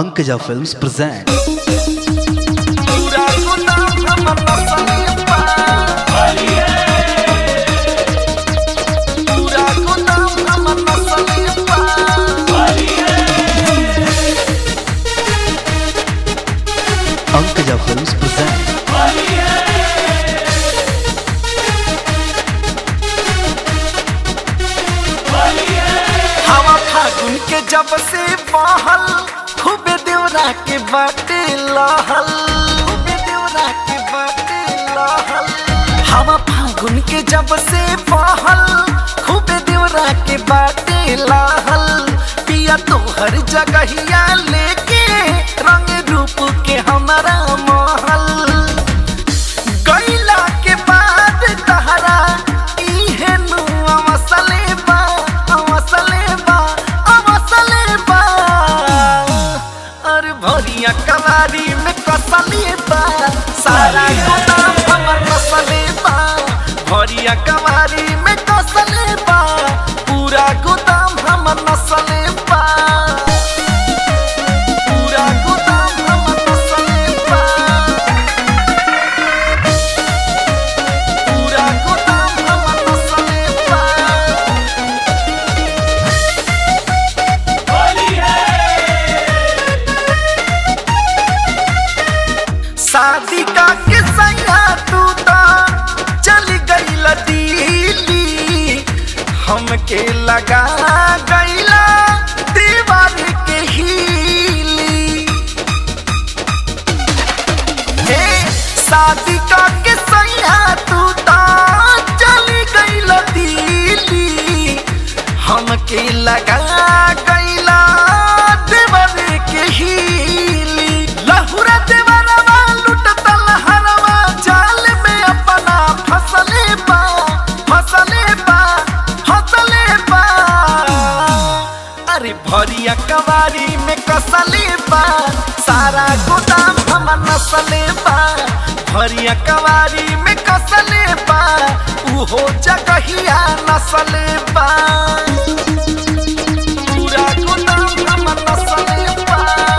Ankaja Films present पूरा गुलाम हमर नसलिया पूरा गुलाम हमर नसलिया Ankaja Films present हवा फागुन के जब से बहल खूबे देवरा के बाटे लहल खूबे देवरा के बाटे लहल हवा फागुन के जब से बहल खूबे देवरा के बाटे लहल पिया तो हर जगहिया लेके रंग रूप के हमारा महल गईला के बाद तहरा इहे नु अवसले बा अवसले बा अवसले बा और भरिया कलारी में कसले बा सारा गोदाम हमर कसले बा भरिया कलारी में कसले बा पूरा गोदाम हमर नसले बा पूरा गोदाम हमर नसले बा पूरा गोदाम हमर नसले बा शादी का के सैया तू ता चल गईल दिल्ली हमके लगा गईला दीवार के हीली हे शादी का के सैया तू ता चली गईल दिल्ली हमके लगा गईला देवर के हीली लहुरा देवरवा लुटतल हरवा जाल में अपना फसले बा फसले बा फसले बा अरे भरिया कवारी में कसले बा सारा गोदाम हमर नसले बा भरिया कवारी में कसले बा उहो जगहिया नसले बा पूरा गोदाम हमर नसले बा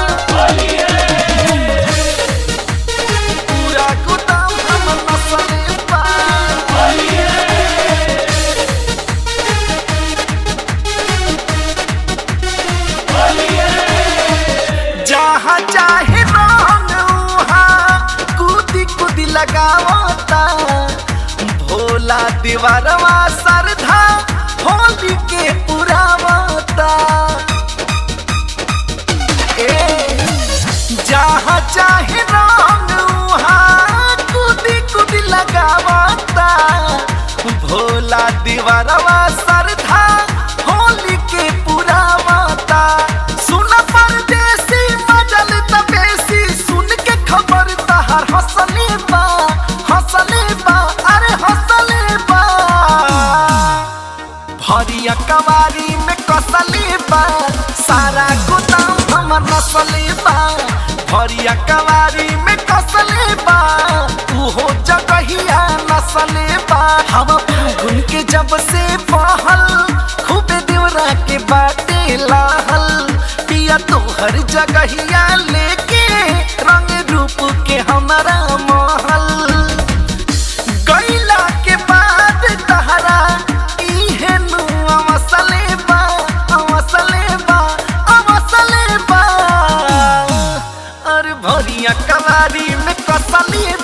पूरा गोदाम हमर नसले बा जहाँ चाहे रंग उहाँ कूदी कूदी लगावता भोला दीवारवा सरधा होली के पुरावता ए जहाँ चाहे रंग उहाँ कूदी कूदी लगावता भोला दीवारवा सरधा होली के पुरावता सुन परदेसी मजल तबेसी सुन के खबर तहर हंसले बा हंसले बा अरे हंसले बा भरिया कवारी में कसले बा सारा गोदाम हमर नसले बा भरिया कवारी में कसले बा उहो जगहिया नसले बा हम फागुन के जब से बहल खूबे देवरा के बाटे लाहल पिया तो हर जगहिया लेके रंग रूप के हमारा महल गईला के बाद तहरा इहे नु अवसले बा अवसले बा अवसले बा और भरिया कलारी में कसले